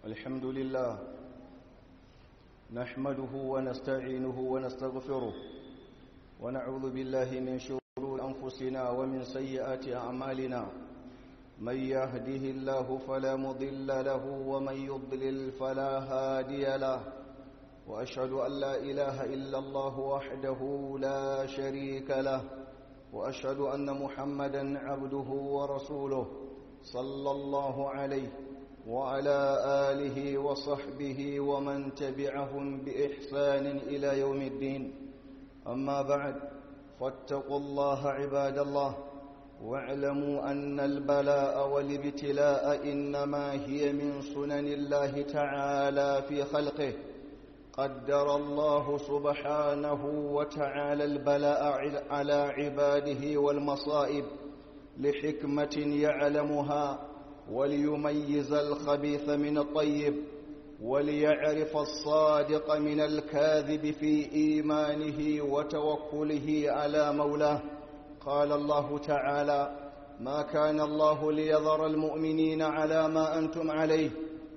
الحمد لله نحمده ونستعينه ونستغفره ونعوذ بالله من شرور أنفسنا ومن سيئات أعمالنا من يهده الله فلا مضل له ومن يضلل فلا هادي له وأشهد أن لا إله إلا الله وحده لا شريك له وأشهد أن محمدا عبده ورسوله صلى الله عليه وعلى آله وصحبه ومن تبعهم بإحسان إلى يوم الدين أما بعد فاتقوا الله عباد الله واعلموا أن البلاء والابتلاء إنما هي من سنن الله تعالى في خلقه قدر الله سبحانه وتعالى البلاء على عباده والمصائب لحكمة يعلمها وليميز الخبيث من الطيب وليعرف الصادق من الكاذب في إيمانه وتوكله على مولاه قال الله تعالى ما كان الله ليذر المؤمنين على ما أنتم عليه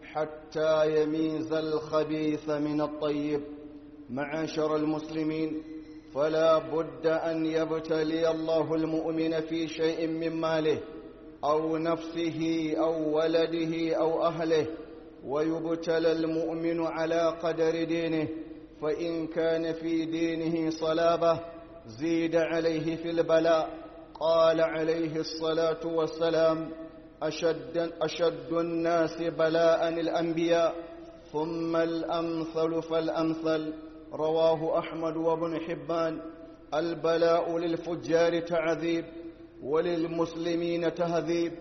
حتى يميز الخبيث من الطيب معاشر المسلمين فلا بد أن يبتلي الله المؤمن في شيء من ماله أو نفسه أو ولده أو أهله ويبتلى المؤمن على قدر دينه فإن كان في دينه صلابة زيد عليه في البلاء قال عليه الصلاة والسلام أشد, أشد الناس بلاء الأنبياء ثم الأمثل فالأمثل رواه أحمد وابن حبان البلاء للفجار تعذيب وللمسلمين تهذيب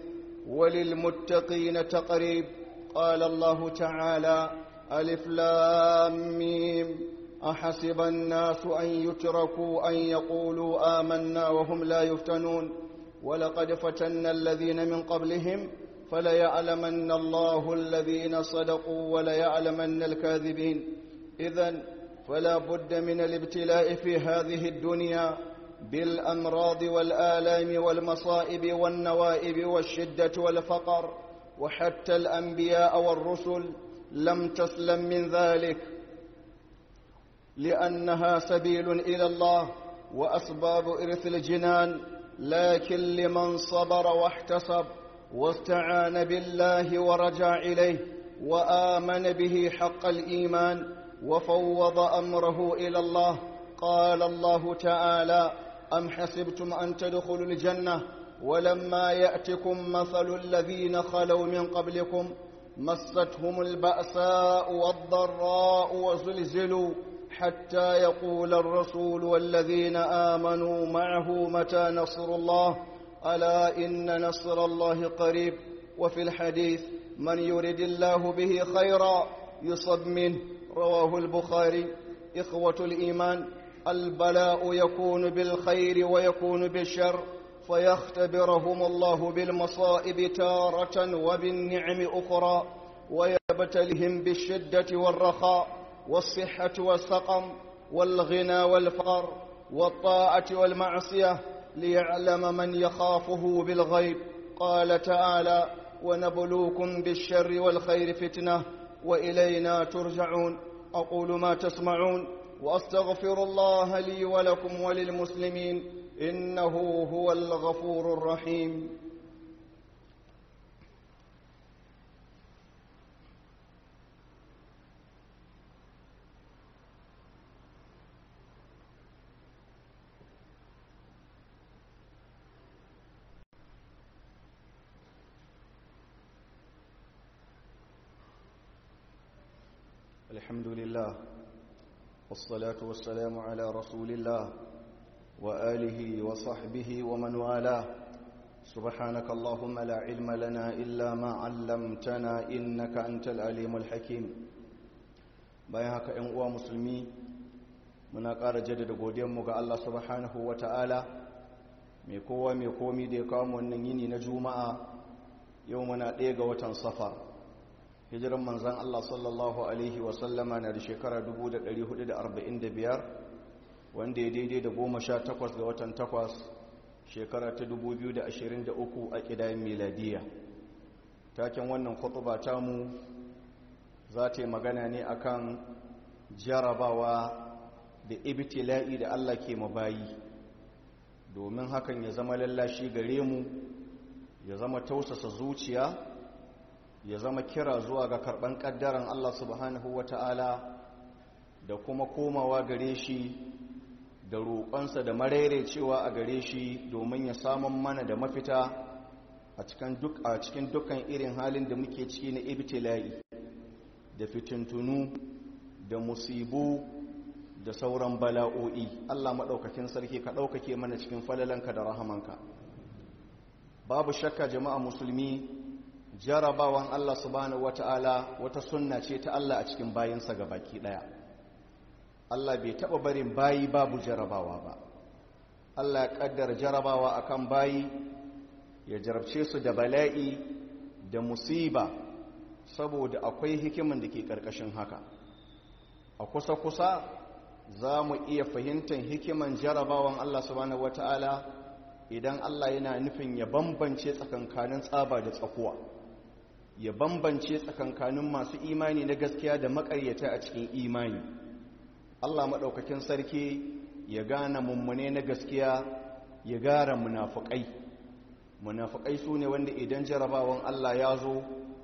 وللمتقين تقريب قال الله تعالى ألف لام ميم أحسب الناس أن يتركوا أن يقولوا آمنا وهم لا يفتنون ولقد فتنا الذين من قبلهم فليعلمن الله الذين صدقوا وليعلمن الكاذبين إذا فلا بد من الابتلاء في هذه الدنيا بالأمراض والآلام والمصائب والنوائب والشدة والفقر وحتى الأنبياء والرسل لم تسلم من ذلك لأنها سبيل إلى الله وأسباب إرث الجنان لكن لمن صبر واحتسب واستعان بالله ورجع إليه وآمن به حق الإيمان وفوض أمره إلى الله قال الله تعالى أم حسبتم أن تدخلوا الجنة ولما يأتكم مثل الذين خلوا من قبلكم مستهم البأساء والضراء وزلزلوا حتى يقول الرسول والذين آمنوا معه متى نصر الله ألا إن نصر الله قريب وفي الحديث من يرد الله به خيرا يصب منه رواه البخاري إخوة الإيمان البلاء يكون بالخير ويكون بالشر فيختبرهم الله بالمصائب تارة وبالنعم أخرى ويبتلهم بالشدة والرخاء والصحة والسقم والغنى والفقر والطاعة والمعصية ليعلم من يخافه بالغيب قال تعالى ونبلوكم بالشر والخير فتنة وإلينا ترجعون أقول ما تسمعون وأستغفر الله لي ولكم وللمسلمين إنه هو الغفور الرحيم الحمد لله والصلاة والسلام على رسول الله وآله وصحبه ومن والاه سبحانك اللهم لا علم لنا إلا ما علمتنا إنك أنت العليم الحكيم bayan haka ‘yan uwa musulmi muna ƙara jaddada godiyanmu ga Allah subhanahu wa ta'ala mai kowa mai komi da ya kawo wannan yini na juma'a yau muna ɗaya ga watan safar hijiran manzan Allah sallallahu Alaihi wasallama na da shekara 1445 wanda ya daidai da goma sha takwas ga watan takwas shekara ta 2023 a ƙidayen miladiya taken wannan khutba tamu za ta yi magana ne akan jarabawa da ibtila'i da Allah ke mabayi domin hakan ya zama lallashi gare mu ya zama tausasa zuciya ya zama kira zuwa ga karban kaddaran Allah subhanahu wata'ala da kuma komawa gare shi da roƙonsa da cewa a gare shi domin ya samun mana da mafita a cikin dukkan irin halin da muke ciki na ibtila'i da fitintunu da musibu da sauran bala'o'i Allah maɗaukakin sarki ka ɗaukake mana cikin falalanka da rahamanka babu shakka jama'a musulmi jarabawan Allah subhanahu wata'ala wata sunna ce ta Allah a cikin bayinsa ga baki ɗaya Allah bai taɓa barin bayi babu jarabawa ba Allah ya ƙaddara jarabawa akan bayi ya jarabce su da bala'i da musiba saboda akwai hikiman da ke ƙarƙashin haka a kusa-kusa za mu iya fahimtar hikiman jarabawan Allah subhanahu wata'ala idan Allah yana nufin ya bambance tsakankanin tsaba da tsakuwa ya bambance tsakankanin masu imani na gaskiya da makaryata a cikin imani Allah maɗaukakin sarki ya gane mummune na gaskiya ya gara munafukai munafukai su ne wanda idan jarabawan Allah ya zo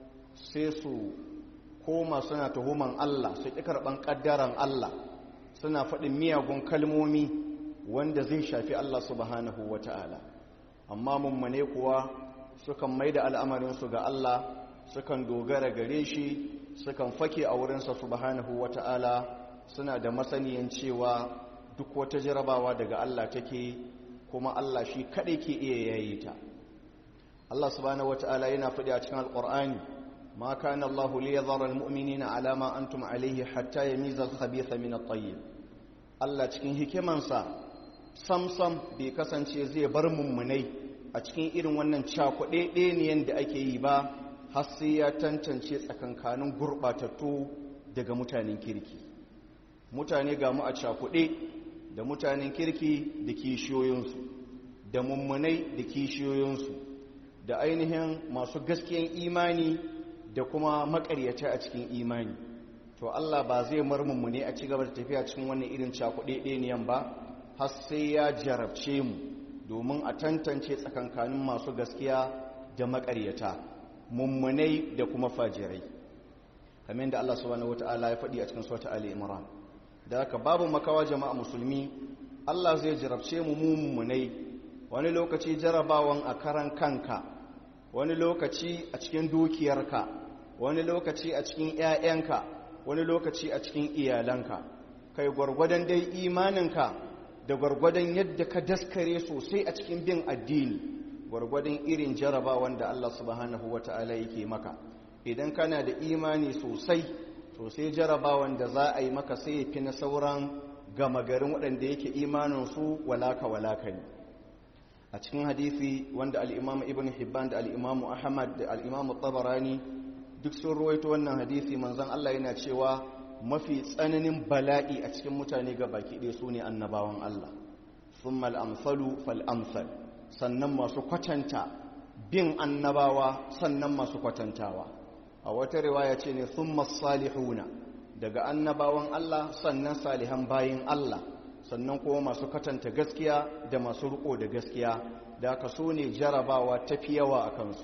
sai su koma suna tuhuman Allah su ƙi karɓan ƙaddaran Allah suna faɗin miyagun kalmomi wanda zai shafi Allah subhanahu wa ta'ala amma mummune kuwa sukan mai da al'amarinsu ga Allah sukan dogara gare shi sukan fake a wurinsa subhanahu wa ta'ala suna da masaniyan cewa duk wata jarabawa daga Allah take kuma Allah shi kaɗai ke iya yayi ta Allah subhanahu wa ta'ala yana faɗi a cikin alƙur'ani ما كان الله ليذر المؤمنين على ما أنتم عليه حتى يميز الخبيث من الطيب Allah cikin hikimansa samsam bai kasance zai bar mummunai a cikin irin wannan cakuɗe ɗeniyan da ake yi ba har sai ya tantance tsakankanin gurɓatattu daga mutanen kirki mutane ga mu a cakuɗe da mutanen kirki da kishiyoyinsu da mummunai da kishiyoyinsu da ainihin masu gaskiyan imani da kuma makaryata a cikin imani to Allah ba zai marmunmu ne a ci gaba da tafiya cikin wannan irin cakuɗe ɗeniyan ba har sai ya jarabce mu domin a tantance tsakankanin masu gaskiya da makaryata mummunai da kuma fajirai kamar da Allah subhanahu wataala ya faɗi a cikin sura Ali Imran da haka babu makawa jama'a musulmi Allah zai jarabce mu mummunai wani lokaci jarabawan a karan kanka wani lokaci a cikin dukiyarka wani lokaci a cikin 'ya'yanka wani lokaci a cikin iyalanka kai gwargwadon dai imaninka da gwargwadon yadda ka daskare sosai a cikin bin addini gwargwadon irin jarabawan da Allah subhanahu wata'ala yake maka idan kana da imani sosai sosai jarabawan da za a yi maka sai fi na sauran gama garin waɗanda yake imaninsu walaka walaka ne a cikin hadisi wanda al'imamu ibn hibban da al'imamu ahmad da al'imamu tabarani duk sun ruwaito wannan hadisi manzan Allah yana cewa mafi tsananin bala'i a cikin mutane ga baki ɗaya su ne annabawan Allah sun mal'amsalu fal'amsal sannan masu kwatanta bin annabawa sannan masu kwatantawa a wata riwaya ce ne sun masalihuna daga annabawan Allah sannan salihan bayin Allah sannan kuma masu katanta gaskiya da masu riko da gaskiya da aka so ne jarabawa tafi yawa a kansu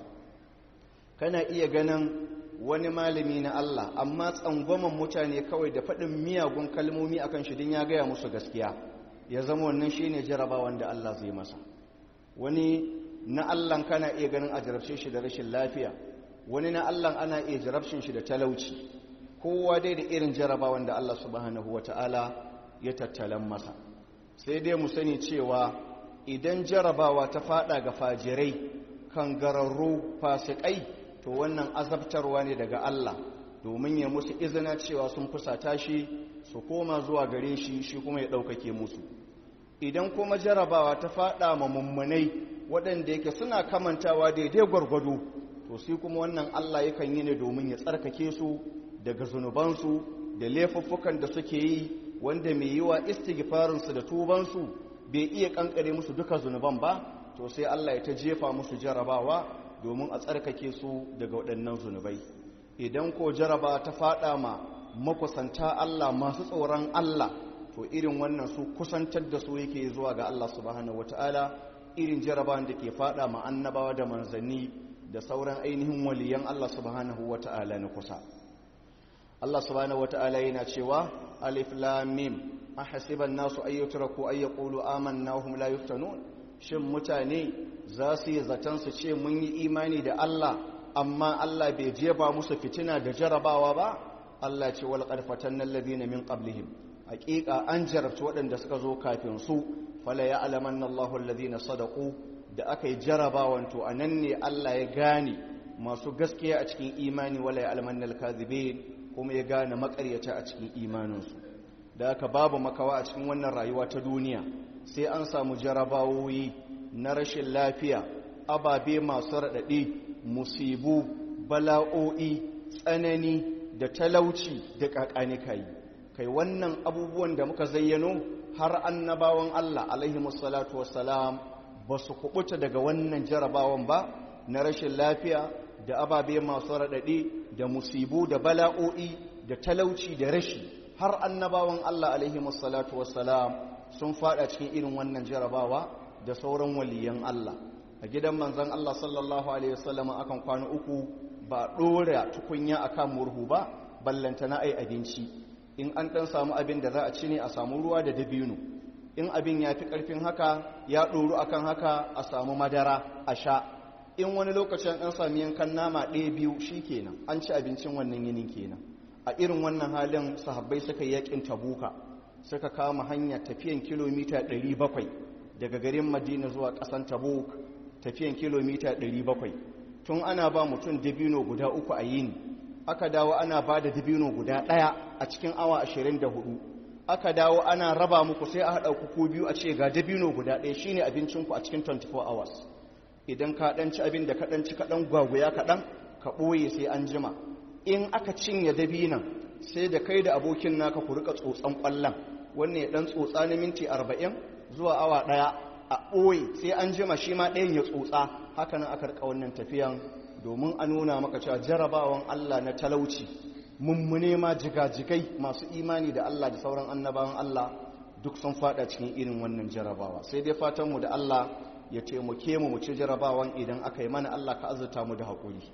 kana iya ganin wani malami na Allah amma tsangwaman mutane kawai da faɗin miyagun kalmomi a kan shidin ya gaya musu gaskiya ya zama wannan shi ne jarabawan da Allah zai masa wani na Allah kana iya ganin a jarabce shi da rashin lafiya wani na Allah ana iya jarabcin shi da talauci kowa dai da irin jarabawan da Allah subhanahu wata'ala ya tattalan masa sai dai mu sani cewa idan jarabawa ta fada ga fajirai kan gararru fasikai to wannan azabtarwa ne daga Allah domin ya musu izina cewa sun fusata shi su koma zuwa gare shi shi kuma ya ɗaukake musu idan kuma jarabawa ta fada ma mummunai waɗanda yake suna kamantawa daidai gwargwado to sai kuma wannan Allah yakan yi ne domin ya tsarkake su daga zunubansu da laifuffukan da suke yi wanda mai yiwa istighfarinsu da tubansu bai iya kankare musu duka zunuban ba to sai Allah ya ta jefa musu jarabawa domin a tsarkake su daga waɗannan zunubai idan ko jaraba ta fada ma makusanta Allah masu tsoron Allah to irin wannan su kusantar da su yake zuwa ga Allah subhanahu wataala irin jarabawan da ke fada ma annabawa da manzanni da sauran ainihin waliyan Allah subhanahu wataala na kusa Allah subhanahu wataala yana cewa alif lam mim ahasiban nasu ayyutraku ay yaqulu amanna hum la yuftanun shin mutane za su yi zaton su ce mun yi imani da Allah amma Allah bai jefa musu fitina da jarabawa ba Allah ce wal qarfatan alladhina min qablihim haqiqa an jarabta waɗanda suka zo kafin su fala ya'lamanna Allahu alladhina sadaqu da aka yi jarabawan to anan ne Allah ya gane masu gaskiya a cikin imani wala ya'lamanna al-kadhibin kuma ya gane makaryata a cikin imaninsu da aka babu makawa a cikin wannan rayuwa ta duniya sai an samu jarabawoyi na rashin lafiya ababe masu raɗaɗe musibu bala'o'i tsanani da talauci da ƙaƙanikai kai wannan abubuwan da muka zayyano har annabawan Allah alaihi musallatu wassalam ba su kubuta daga wannan jarabawan ba na rashin lafiya da ababe masu raɗaɗe da musibu da bala'o'i da talauci da rashi har annabawan Allah alaihi musallatu wassalam sun fada cikin irin wannan jarabawa da sauran waliyan Allah a gidan manzon Allah sallallahu alaihi wasallam akan kwana uku ba dora tukunya akan murhu ba ballanta na ai abinci in an dan samu abin da za a ci ne a samu ruwa da dabino in abin ya fi karfin haka ya doru akan haka a samu madara a sha in wani lokacin an sami yankan nama ɗaya biyu shikenan an ci abincin wannan yinin kenan a irin wannan halin sahabbai suka yakin tabuka suka kama hanya tafiyan kilomita 700 daga garin madina zuwa kasan tabuk tafiyan kilomita 700 tun ana ba mutum dabino guda uku a yini aka dawo ana ba da dabino guda ɗaya a cikin awa 24 aka dawo ana raba muku sai a haɗa ku biyu a ce ga dabino guda ɗaya shine abincinku a cikin 24 hours idan ka ɗanci abin da ka ɗanci kaɗan gwagwaya kaɗan ka ɓoye sai an jima in aka cinye dabinan sai da kai da abokin naka ku rika tsotsan kwallon wannan ya dan tsotsa na minti arba'in zuwa awa daya a ɓoye sai an jima shi ma ɗayan ya tsotsa haka nan aka rika wannan tafiyan domin a nuna maka cewa jarabawan Allah na talauci mummune ma jigajigai masu imani da Allah da sauran annabawan Allah duk sun fada cikin irin wannan jarabawa sai dai fatanmu da Allah ya taimake mu mu ci jarabawan idan aka yi mana Allah ka azurta mu da haƙuri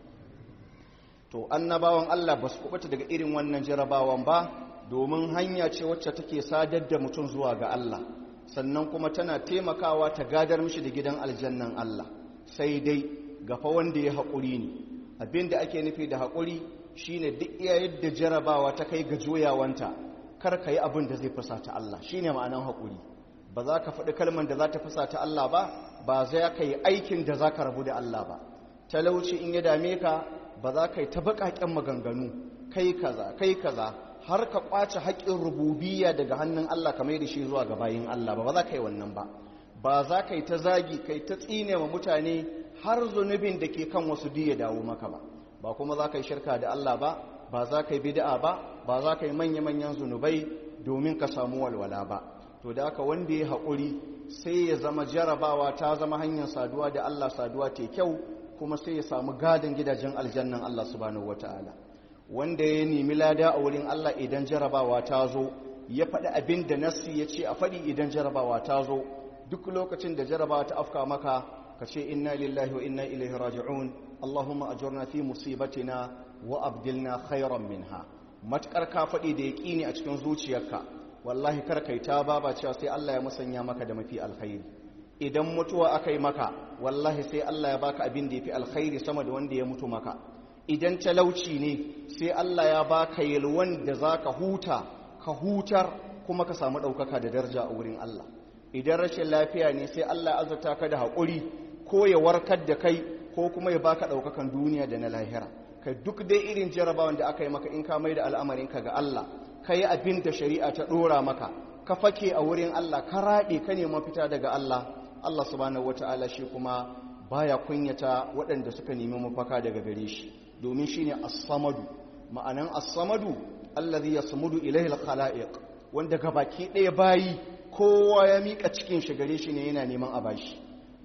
to annabawan Allah ba su kubuta daga irin wannan jarabawan ba domin hanya ce wacce take sadar da mutum zuwa ga Allah sannan kuma tana taimakawa ta gadar mishi da gidan aljannan Allah sai dai gafa wanda ya haƙuri ne abinda ake nufi da haƙuri shine duk iya yadda jarabawa ta kai ga joyawanta kar ka yi abin da zai fusata Allah shine ma'anan haƙuri ba za ka faɗi kalmar da za ta fusata Allah ba ba za ka yi aikin da za ka rabu da Allah ba talauci in ya dame ka ba za ka yi ta baƙaƙen maganganu kai kaza kai kaza har ka ƙwace haƙƙin rububiyya daga hannun Allah kamar da shi zuwa ga bayin Allah ba ba za ka yi wannan ba ba za ka yi ta zagi kai ta tsine wa mutane har zunubin da ke kan wasu diya dawo maka ba ba kuma za ka yi shirka da Allah ba ba za ka yi bid'a ba ba za ka yi manya-manyan zunubai domin ka samu walwala ba to da aka wanda ya haƙuri sai ya zama jarabawa ta zama hanyar saduwa da Allah saduwa ta kyau kuma sai ya samu gadon gidajen aljannan Allah subhanahu wataala wanda ya nemi lada a wurin Allah idan jarabawa ta zo ya faɗi abin da nassi ya ce a faɗi idan jarabawa ta zo duk lokacin da jarabawa ta afka maka ka ce inna lillahi wa inna ilaihi raji'un Allahumma ajurna fi musibatina wa abdilna khairan minha matkar ka faɗi da yaƙini a cikin zuciyarka wallahi kar kai ta baba cewa sai Allah ya musanya maka da mafi alkhairi idan mutuwa aka yi maka wallahi sai Allah ya baka abin da ya fi alkhairi sama da wanda ya mutu maka idan talauci ne sai Allah ya baka yalwan da za ka huta ka hutar kuma ka samu ɗaukaka da daraja a wurin Allah idan rashin lafiya ne sai Allah ya azurta ka da haƙuri ko ya warkar da kai ko kuma ya baka ɗaukakan duniya da na lahira kai duk dai irin jarabawan da aka yi maka in ka mai da al'amarinka ga Allah ka yi abin da shari'a ta ɗora maka ka fake a wurin Allah ka raɗe ka nema fita daga Allah Allah subhanahu wata'ala shi kuma baya kunyata waɗanda suka nemi mafaka daga gare shi domin shine as-samadu ma'anan as-samadu allazi yasmudu ilayhi al-khalaiq wanda gabaki ɗaya bayi kowa ya mika cikin shi gare shi ne yana neman a bashi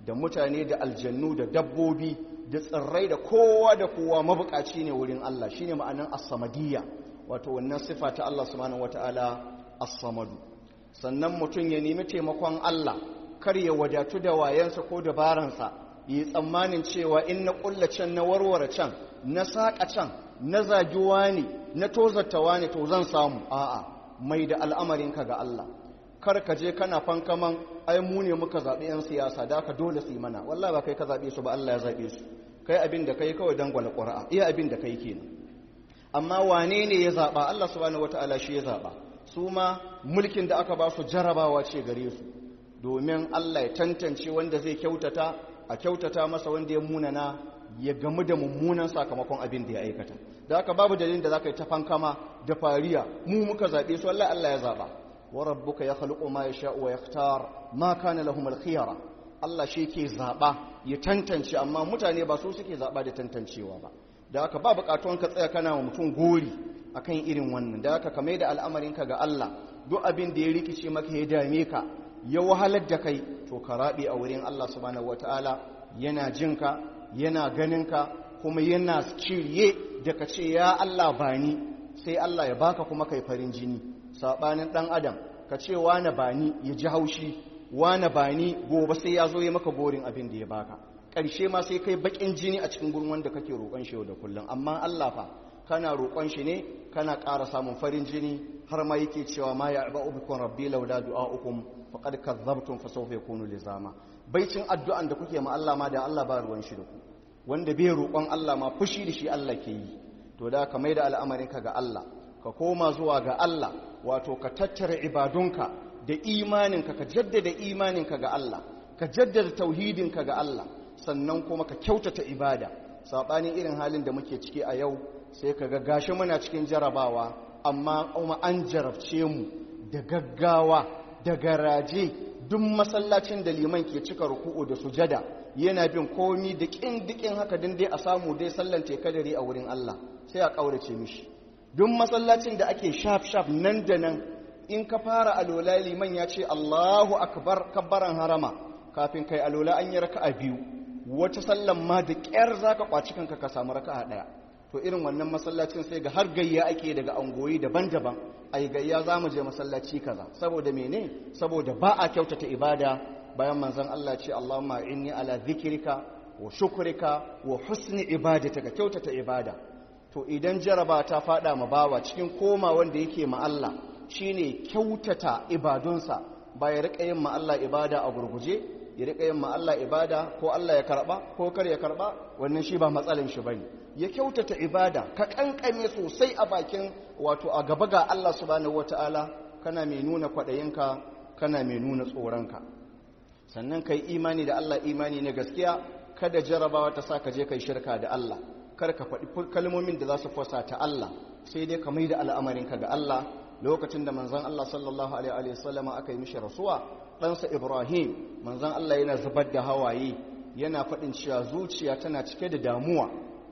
da mutane da aljannu da dabbobi da tsirrai da kowa da kowa mabukaci ne wurin Allah shine ma'anan as-samadiyya wato wannan sifa ta Allah subhanahu wataala as-samadu sannan mutum ya nemi taimakon Allah kar ya wadatu da wayansa ko dabaransa yi tsammanin cewa in na kulla can na warware can na saƙa can na zagiwa ne na tozartawa ne to zan samu a'a mai da al'amarinka ga Allah kar ka je kana fankaman ai mu ne muka zaɓi 'yan siyasa da aka dole su yi mana wallah ba kai ka zaɓe su ba Allah ya zaɓe su kai abin da kai kawai dangwala ƙura'a iya abin da kai kenan amma wane ne ya zaɓa Allah subhanahu wata'ala shi ya zaɓa su ma mulkin da aka ba su jarabawa ce gare su domin Allah ya tantance wanda zai kyautata a kyautata masa wanda ya munana ya gamu da mummunan sakamakon abin da ya aikata da haka babu dalilin da za ka yi ta fankama da fariya mu muka zaɓe su Allah Allah ya zaɓa wa rabbuka ya khaluqu ma yasha'u wa yakhtar ma kana lahum al-khiyara Allah shi ke zaɓa ya tantance amma mutane ba su suke zaɓa da tantancewa ba da haka ba buƙatuwan ka tsaya kana wa mutum gori akan irin wannan da haka kamar da al'amarinka ga Allah duk abin da ya rikice maka ya dame ka ya wahalar da kai to ka raɓe a wurin Allah subhanahu wataala yana jinka yana ganinka kuma yana shirye da ka ce ya Allah bani sai Allah ya baka kuma kai farin jini sabanin dan adam ka ce wane bani ya ji haushi wane bani gobe sai ya zo ya maka gorin abin da ya baka ƙarshe ma sai kai bakin jini a cikin gurin wanda kake roƙon shi da kullum amma Allah fa kana roƙon shi ne kana ƙara samun farin jini har ma yake cewa ma ya ba ubikum rabbi laula du'aukum faqad kadzabtum fa sawfa yakunu lizama baicin addu'an da kuke ma Allah ma da Allah ba ruwan shi da ku wanda bai roƙon Allah ma fushi da shi Allah ke yi to da ka maida al'amarinka ga Allah ka koma zuwa ga Allah wato ka tattara ibadunka da imaninka ka jaddada imaninka ga Allah ka jaddada tauhidinka ga Allah sannan kuma ka kyautata ibada saɓanin irin halin da muke ciki a yau sai ka ga gashi muna cikin jarabawa amma kuma an jarabce mu da gaggawa da garaje duk masallacin da liman ke cika ruku'u da sujada yana bin komi da kin dikin haka din dai a samu dai sallan tekadari a wurin Allah sai a kaurace mishi duk masallacin da ake shaf shaf nan da nan in ka fara alola liman ya ce Allahu akbar kabbaran harama kafin kai alola an yi raka'a biyu wata sallan ma da ƙyar zaka kwaci kanka ka samu raka'a daya to irin wannan masallacin sai ga har gayya ake daga angoyi daban-daban ai gayya za mu je masallaci kaza saboda mene saboda ba a kyautata ibada bayan manzon Allah ce Allahumma inni ala zikrika wa shukrika wa husni ibadatika kyautata ibada to idan jaraba ta fada ma bawa cikin koma wanda yake ma Allah shine kyautata ibadunsa ba ya rika yin ma Allah ibada a gurguje ya rika yin ma Allah ibada ko Allah ya karba ko kar ya karba wannan shi ba matsalin shi bane ya kyautata ibada ka kankame sosai a bakin wato a gaba ga Allah subhanahu wataala kana mai nuna kwadayinka kana mai nuna tsoronka sannan kai imani da Allah imani na gaskiya kada jarabawa ta sa ka je kai shirka da Allah kar ka faɗi kalmomin da za su fasa ta Allah sai dai ka mai da al'amarinka ga Allah lokacin da manzon Allah sallallahu alaihi wa sallama aka yi mishi rasuwa ɗansa Ibrahim manzon Allah yana zubar da hawaye yana faɗin cewa zuciya tana cike da damuwa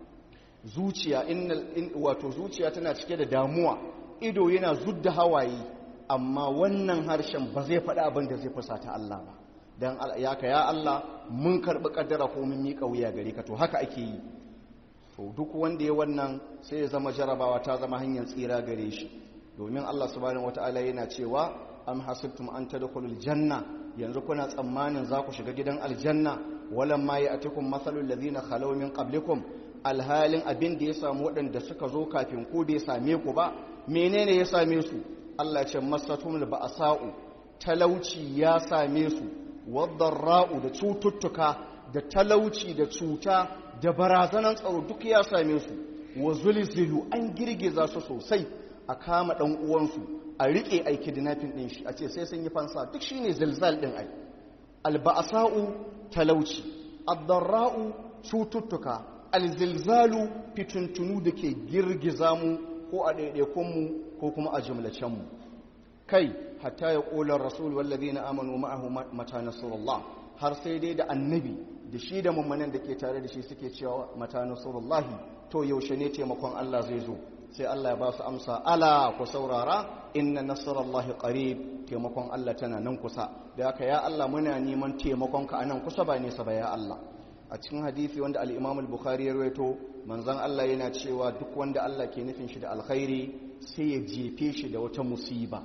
zuciya in wato zuciya tana cike da damuwa ido yana zudda hawaye amma wannan harshen ba zai faɗi abin da zai fusata Allah ba dan ya ka ya Allah mun karɓi kaddara ko mun miƙa wuya gare ka to haka ake yi to duk wanda ya wannan sai ya zama jarabawa ta zama hanyar tsira gare shi domin Allah subhanahu wataala yana cewa am hasibtum an tadkhulul janna yanzu kuna tsammanin za ku shiga gidan aljanna walam ma ya'tikum mathalul ladina khalaw min qablikum alhalin abin da ya samu waɗanda suka zo kafin ku bai same ku ba menene ya same su Allah ce masatumul ba'sa'u talauci ya same su wadarra'u da cututtuka da talauci da cuta da barazanan tsaro duk ya same su wa zulzilu an girgiza su sosai a kama dan uwansu a rike ai kidnapping din shi a ce sai sun yi fansa duk shine zilzal din ai alba'sa'u talauci ad-darra'u cututtuka alzilzalu fituntunu da ke girgiza mu ko a ɗaiɗaikunmu ko kuma a jumlacenmu kai hatta ya ƙolar rasul wallazi na amanu ma'ahu mata nasarullah har sai dai da annabi da shi da mummanan da ke tare da shi suke cewa mata nasarullahi to yaushe ne taimakon Allah zai zo sai Allah ya ba su amsa ala ku saurara inna nasarallahi qarib taimakon Allah tana nan kusa da haka ya Allah muna neman taimakonka a nan kusa ba nesa ba ya Allah a cikin hadisi wanda al-Imam al-Bukhari ya rawaito manzon Allah yana cewa duk wanda Allah ke nufin shi da alkhairi sai ya jefe shi da wata musiba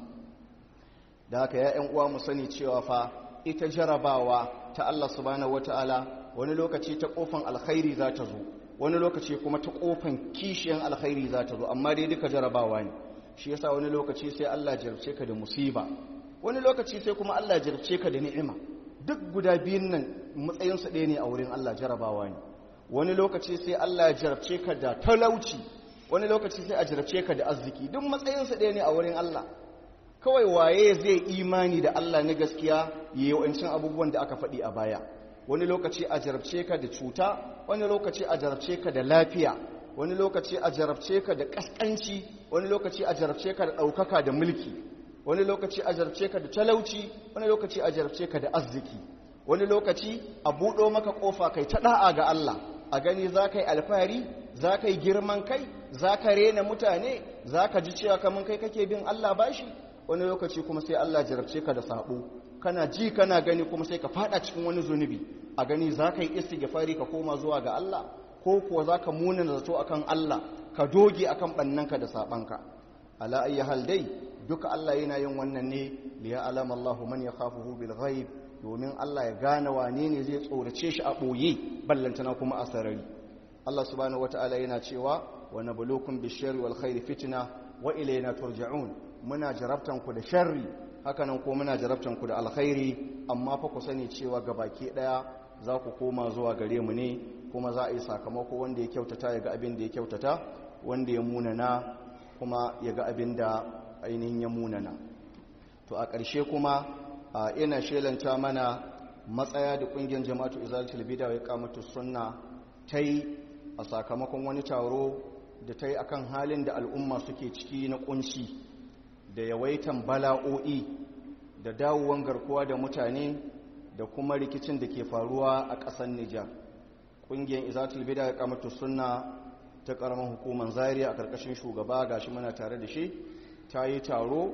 da haka ya ƴan uwa mu sani cewa fa ita jarabawa ta Allah subhanahu wataala wani lokaci ta kofan alkhairi za ta zo wani lokaci kuma ta kofan kishiyan alkhairi za ta zo amma dai duka jarabawa ne shi yasa wani lokaci sai Allah jarabce ka da musiba wani lokaci sai kuma Allah jarabce ka da ni'ima duk guda biyun nan matsayin su ɗaya ne a wurin Allah jarabawa ne wani lokaci sai Allah ya jarabce ka da talauci wani lokaci sai a jarabce ka da arziki duk matsayin su ɗaya ne a wurin Allah kawai waye zai imani da Allah na gaskiya yayi wancin abubuwan da aka faɗi a baya wani lokaci a jarabce ka da cuta wani lokaci a jarabce ka da lafiya wani lokaci a jarabce ka da ƙasƙanci wani lokaci a jarabce ka da ɗaukaka da mulki wani lokaci a jarabce ka da talauci wani lokaci a jarabce ka da arziki wani lokaci a buɗo maka ƙofa kai ta ɗa'a ga Allah a gani za ka yi alfahari za ka yi girman kai za ka rena mutane za ka ji cewa kamar kai kake bin Allah bashi wani lokaci kuma sai Allah jarabce ka da saɓo kana ji kana gani kuma sai ka faɗa cikin wani zunubi a gani za ka yi istighfari ka koma zuwa ga Allah ko kuwa za ka munana zato akan Allah ka doge akan ɓannanka da saɓanka ala ayi hal dai duka Allah yana yin wannan ne liya alama Allah man ya khafuhu bil ghaib domin Allah ya gane wane ne zai tsorace shi a ɓoye ballantana kuma a sarari Allah subhanahu wata'ala yana cewa wa nabluukum bish-sharri wal khairi fitna wa ilayna turja'un muna jarabtan ku da sharri hakanan ko muna jarabtan ku da alkhairi amma fa ku sani cewa gabaki daya za ku koma zuwa gare mu ne kuma za a yi sakamako wanda ya kyautata ya ga abin da ya kyautata wanda ya munana kuma ya ga abin da ainihin ya munana to a ƙarshe kuma ina shelanta mana matsaya da ƙungiyar jama'atu izalatul bida ya kamata sunna ta yi a sakamakon wani taro da ta yi akan halin da al'umma suke ciki na ƙunci da yawaitan bala'o'i da dawowan garkuwa da mutane da kuma rikicin da ke faruwa a ƙasar Nijar. Ƙungiyar Izatul Bida ya kamata sunna ta ƙaramin hukumar Zaria a ƙarƙashin shugaba gashi muna tare da shi ta yi taro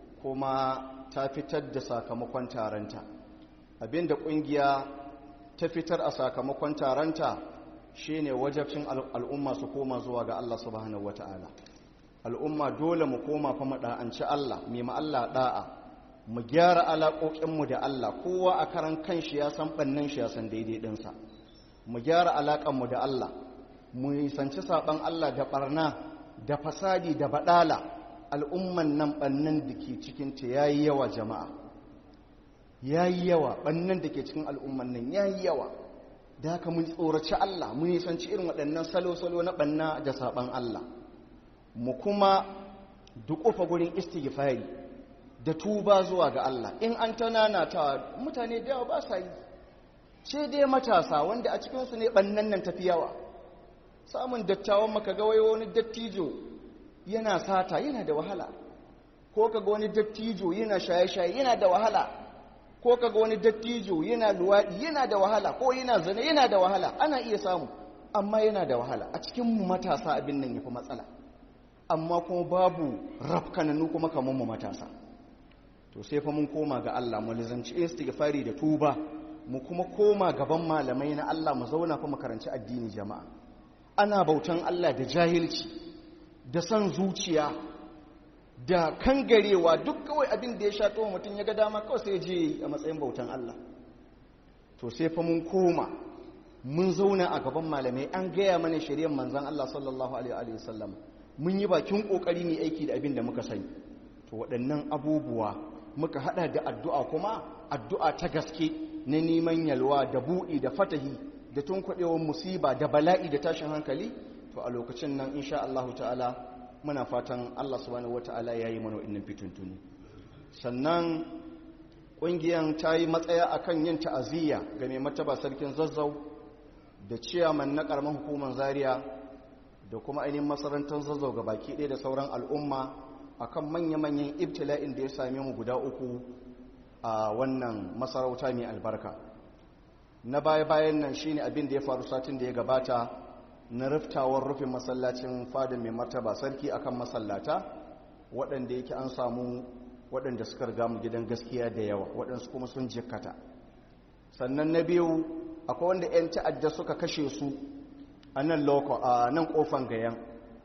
kuma ta fitar da sakamakon taronta. Abinda ƙungiya ta fitar a sakamakon taronta shine wajabcin al'umma su koma zuwa ga Allah subhanahu wata'ala. Al'umma dole mu koma fa mu da'anci Allah, mu ma Allah da'a. mu gyara alaƙoƙinmu da Allah kowa a karan kanshi ya san ɓannan shi ya san daidai ɗinsa mu gyara alaƙanmu da Allah mu nisanci saɓan Allah da ɓarna da fasadi da baɗala al'umman nan ɓannan da ke cikinta ya yi yawa jama'a ya yi yawa ɓannan da ke cikin al'umman nan ya yi yawa da haka mun tsoraci Allah mu nisanci irin waɗannan salo-salo na ɓanna da saɓan Allah mu kuma duƙufa gurin istighfari da tuba zuwa ga Allah in an tanana ta mutane da yawa ba sa yi sai dai matasa wanda a cikinsu ne ɓannan nan tafi yawa samun dattawan maka ga wani dattijo yana sata yana da wahala ko kaga wani dattijo yana shaye-shaye yana da wahala ko kaga wani dattijo yana luwaɗi yana da wahala ko yana zane yana da wahala ana iya samu amma yana da wahala a cikin mu matasa abin nan yafi matsala amma kuma babu rafkananu kuma kamar mu matasa to sai fa mun koma ga Allah mu lizanci istighfari da tuba mu kuma koma gaban malamai na Allah mu zauna fa mu karanci addini jama'a ana bautan Allah da jahilci da san zuciya da kangarewa duk kawai abin da ya sha to mutum ya ga dama kawai sai je a matsayin bautan Allah to sai fa mun koma mun zauna a gaban malamai an gaya mana shari'ar manzon Allah sallallahu alaihi wa sallam mun yi bakin kokari ne aiki da abin da muka sani to waɗannan abubuwa muka hada da addu'a kuma addu'a ta gaske na neman yalwa da buɗi da fatahi da tunkuɗewar musiba da bala'i da tashin hankali to a lokacin nan insha Allah ta'ala muna fatan Allah subhanahu wata'ala yayi mana wa'annan fituntuni sannan ƙungiyar ta yi matsaya akan yin ta'aziyya ga mai mataba sarkin zazzau da ciyaman na ƙaramin hukumar zaria da kuma ainihin masarantar zazzau ga baki ɗaya da sauran al'umma akan manya-manyan ibtila'in da ya same mu guda uku a wannan masarauta mai albarka na baya-bayan nan shine abin da ya faru satin da ya gabata na riftawar rufin masallacin fadin mai martaba sarki akan masallata waɗanda yake an samu waɗanda suka riga mu gidan gaskiya da yawa waɗansu kuma sun jikkata sannan na biyu akwai wanda 'yan ta'adda suka kashe su a nan loko a nan kofan gayan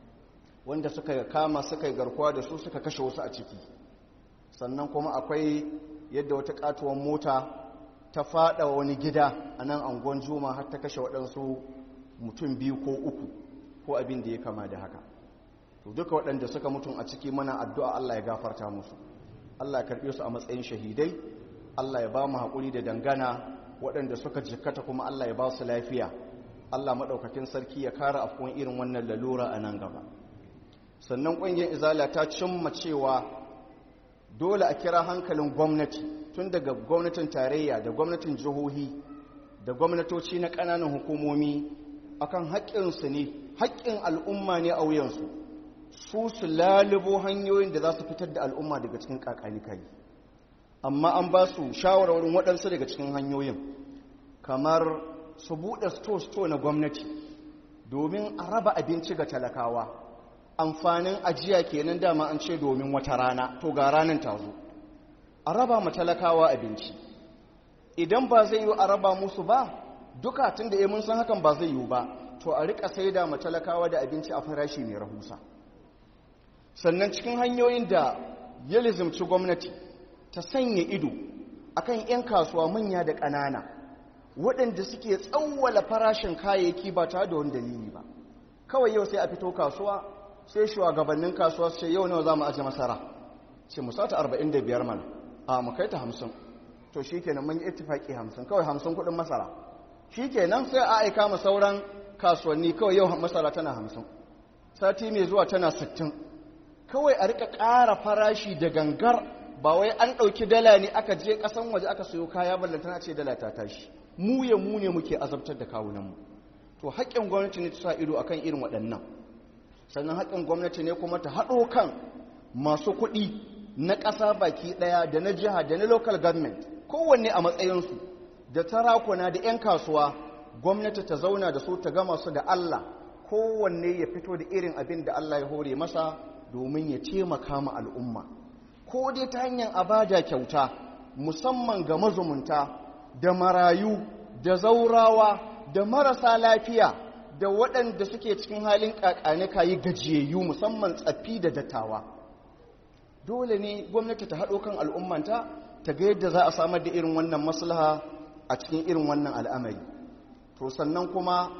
wanda suka kama suka yi garkuwa da su suka kashe wasu a ciki sannan kuma akwai yadda wata katuwan mota ta fada wani gida a nan angon juma har ta kashe waɗansu mutum biyu ko uku ko abin da ya kama da haka to duka waɗanda suka mutum a ciki mana addu'a Allah ya gafarta musu Allah ya karɓe su a matsayin shahidai Allah ya ba mu haƙuri da dangana waɗanda suka jikkata kuma Allah ya ba su lafiya Allah maɗaukakin sarki ya kara afkuwan irin wannan lalura a nan gaba sannan ƙungiyar izala ta cimma cewa dole a kira hankalin gwamnati tun daga gwamnatin tarayya da gwamnatin jihohi da gwamnatoci na ƙananan hukumomi akan haƙƙinsu ne haƙƙin al'umma ne a wuyansu su su lalubo hanyoyin da za su fitar da al'umma daga cikin ƙaƙanikai amma an ba su shawarwarin waɗansu daga cikin hanyoyin kamar su buɗe sto-sto na gwamnati domin a raba abinci ga talakawa amfanin ajiya kenan dama an ce domin wata rana to ga ranar ta zo a raba ma talakawa abinci idan ba zai yi a raba musu ba duka tun da mun san hakan ba zai yi ba to a rika sai da ma talakawa da abinci a farashi mai rahusa sannan cikin hanyoyin da ya lizimci gwamnati ta sanya ido akan 'yan kasuwa manya da ƙanana waɗanda suke tsawwala farashin kayayyaki ba tare da wani dalili ba kawai yau sai a fito kasuwa sai shugabannin kasuwa su ce yau nawa za mu aje masara ce mu sata 45 mana a mu kai ta 50 to shi kenan mun yi ittifaki 50 kawai 50 kuɗin masara shi kenan sai a aika mu sauran kasuwanni kawai yau masara tana 50 sati mai zuwa tana 60 kawai a rika ƙara farashi da gangar ba wai an ɗauki dala ne aka je ƙasan waje aka sayo kaya ballantana ce dala ta tashi mu ya mu ne muke azabtar da kawunanmu to haƙƙin gwamnati ne ta sa ido akan irin waɗannan sannan haƙƙin gwamnati ne kuma ta haɗo kan masu kuɗi na ƙasa baki ɗaya da na jiha da na local government kowanne a matsayinsu da tarakuna da 'yan kasuwa gwamnati ta zauna da su ta gama su da Allah kowanne ya fito da irin abin da Allah ya hore masa domin ya taimaka ma al'umma ko dai ta hanyar abada kyauta musamman ga mazumunta da marayu da zaurawa da marasa lafiya da waɗanda suke cikin halin ƙaƙane kayi gajiyayyu musamman tsaffi da dattawa dole ne gwamnati ta haɗo kan al'ummanta ta ga yadda za a samar da irin wannan maslaha a cikin irin wannan al'amari to sannan kuma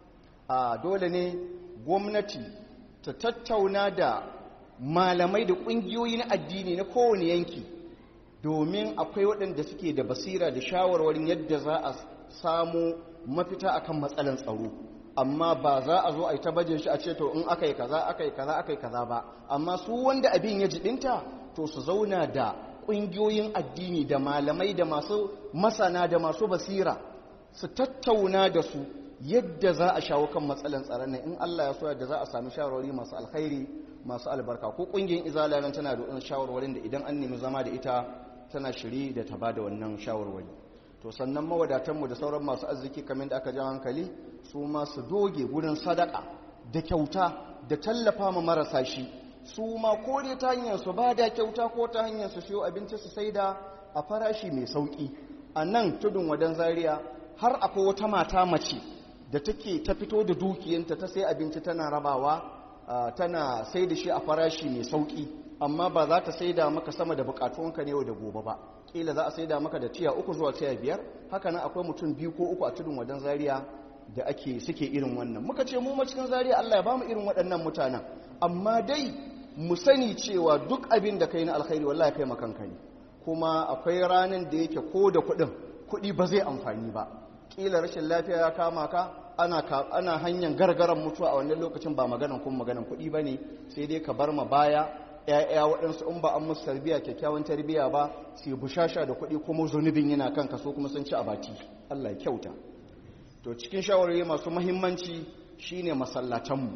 a dole ne gwamnati ta tattauna da malamai da ƙungiyoyi na addini na kowane yanki domin akwai waɗanda suke da basira da shawarwarin yadda za a samu mafita akan matsalan tsaro amma ba za a zo a yi ta bajin shi a ce to in aka yi kaza aka yi kaza aka yi kaza ba amma su wanda abin ya jibinta to su zauna da ƙungiyoyin addini da malamai da masu masana da masu basira su tattauna da su yadda za a shawo kan matsalan tsaron nan in Allah ya so yadda za a sami shawarwari masu alkhairi masu albarka ko ƙungiyar izala nan tana da shawarwarin da idan an nemi zama da ita tana shiri da ta bada wannan shawarwari to sannan mawadatanmu da sauran masu arziki kamar da aka ja hankali su ma su doge wurin sadaka da kyauta da tallafa ma marasa shi su ma ko dai ta hanyar su ba da kyauta ko ta hanyar su siyo abinci su saida a farashi mai sauki a nan tudun wadan zaria har akwai wata mata mace da take ta fito da dukiyanta ta sai abinci tana rabawa tana sai da shi a farashi mai sauki amma ba za ta saida maka sama da bukatunka ne yau da gobe ba kila za a saida maka da tiya uku zuwa tiya biyar haka nan akwai mutum biyu ko uku a tudun wadan zaria da ake suke irin wannan muka ce mu ma cikin zaria Allah ya bamu irin waɗannan mutanen amma dai mu sani cewa duk abin da kai na alkhairi wallahi kai makanka ne kuma akwai ranar da yake ko da kuɗin kuɗi ba zai amfani ba kila rashin lafiya ya kama ka ana ana hanyar gargaran mutuwa a wannan lokacin ba maganan kuma maganan kuɗi bane sai dai ka bar ma baya ‘ya'ya waɗansu in ba an musu tarbiya kyakkyawan tarbiya ba su yi bushasha da kuɗi kuma zunubin yana kan kaso kuma sun ci a baki Allah ya kyauta to cikin shawarwari masu mahimmanci shine masallatanmu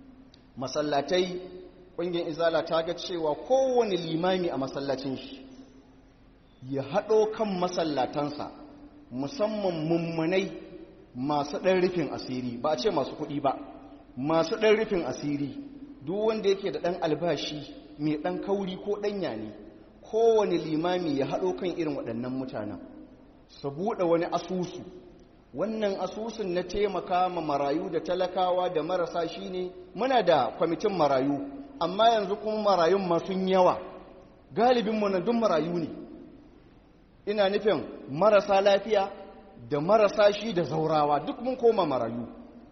masallatai ƙungiyar izala ta ga cewa kowane limami a masallacin shi ya haɗo kan masallatansa musamman mummunai masu ɗan rufin asiri ba a ce masu kuɗi ba masu ɗan rufin asiri duk wanda yake da ɗan albashi mai ɗan kauri ko ɗanya ne kowane limami ya haɗo kan irin waɗannan mutanen su buɗe wani asusu wannan asusun na taimaka ma marayu da talakawa da marasa shine muna da kwamitin marayu amma yanzu kuma marayun masu yawa galibinmu na duk marayu ne ina nufin marasa lafiya da marasa shi da zaurawa duk mun koma marayu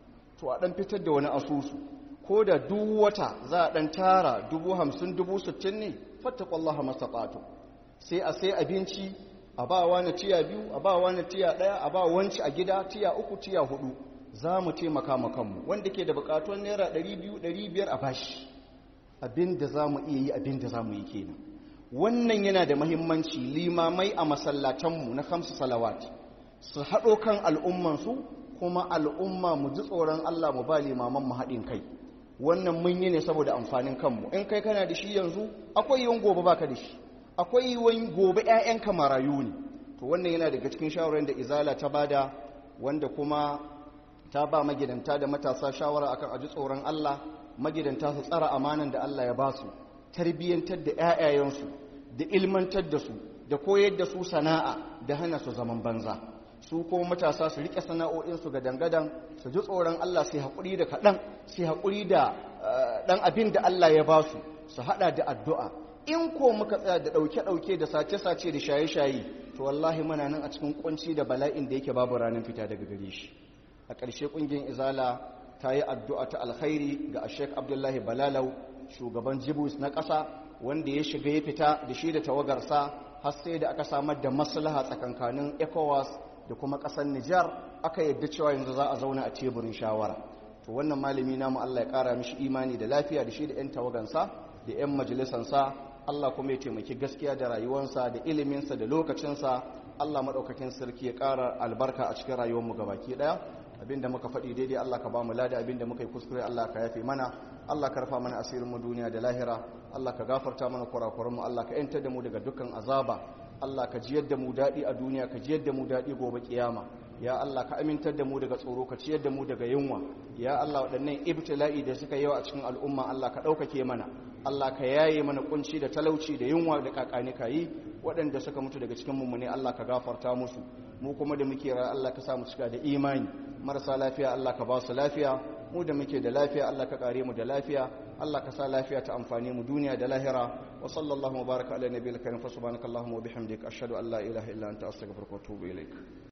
to a ɗan fitar da wani asusu ko da duk wata za a ɗan tara dubu hamsin dubu sittin ne fattakwallah mastaƙato sai a sai abinci a ba wani tiya biyu a ba wani tiya ɗaya a ba wanci a gida tiya uku tiya hudu za mu taimaka ma kanmu wanda ke da buƙatuwar naira ɗari biyu ɗari biyar a bashi abin da za mu iya yi abin da za mu yi kenan wannan yana da mahimmanci limamai a masallatanmu na kamsu salawat su haɗo kan al'ummansu kuma al'umma mu ji tsoron Allah mu ba limaman mu haɗin kai wannan mun yi ne saboda amfanin kanmu in kai kana da shi yanzu akwai yiwuwan gobe baka da shi akwai yiwuwan gobe 'ya'yanka marayu ne to wannan yana daga cikin shawarar da izala ta bada wanda kuma ta ba magidanta da matasa shawara akan aji tsoron Allah magidanta su tsara amanan da Allah ya ba su tarbiyyantar da 'ya'yayensu da ilmantar da su da koyar da su sana'a da hana su zaman banza su kuma matasa su rike sana'o'insu ga dangadan su ji tsoron Allah sai haƙuri da kaɗan sai haƙuri da ɗan abin da Allah ya ba su su haɗa da addu'a in ko muka tsaya da ɗauke-ɗauke da sace-sace da shaye-shaye to wallahi muna nan a cikin kunci da bala'in da yake babu ranar fita daga gare shi a ƙarshe ƙungiyar izala ta yi addu'a ta alkhairi ga ashek abdullahi balalau shugaban jibus na ƙasa wanda ya shiga ya fita da shi da tawagarsa har sai da aka samar da maslaha tsakankanin ecowas da kuma ƙasar nijar aka yadda cewa yanzu za a zauna a teburin shawara to wannan malami namu allah ya ƙara mishi imani da lafiya da shi da 'yan tawagansa da 'yan majalisansa allah kuma ya taimaki gaskiya da rayuwarsa da iliminsa da lokacinsa allah maɗaukakin sarki ya ƙara albarka a cikin rayuwarmu gabaki ɗaya abinda muka faɗi daidai Allah ka ba mu lada abinda muka yi kuskure Allah ka yafe mana Allah ka rufa mana asirin mu duniya da lahira Allah ka gafarta mana kurakuran mu Allah ka yantar da mu daga dukkan azaba Allah ka jiyar da mu daɗi a duniya ka jiyar da mu daɗi gobe kiyama ya Allah ka amintar da mu daga tsoro ka ciyar da mu daga yunwa ya Allah waɗannan ibtila'i da suka yawa a cikin al'umma Allah ka ɗaukake mana Allah ka yaye mana kunci da talauci da yunwa da kakani kayi waɗanda suka mutu daga cikin mummune Allah ka gafarta musu mu kuma da muke ra Allah ka sa mu cika da imani marasa lafiya Allah ka ba su lafiya mu da muke da lafiya Allah ka kare mu da lafiya Allah ka sa lafiya ta amfani mu duniya da lahira wa sallallahu wa baraka ala nabiyil karim fa subhanakallahumma wa bihamdika ashhadu an la ilaha illa anta astaghfiruka wa atubu ilaik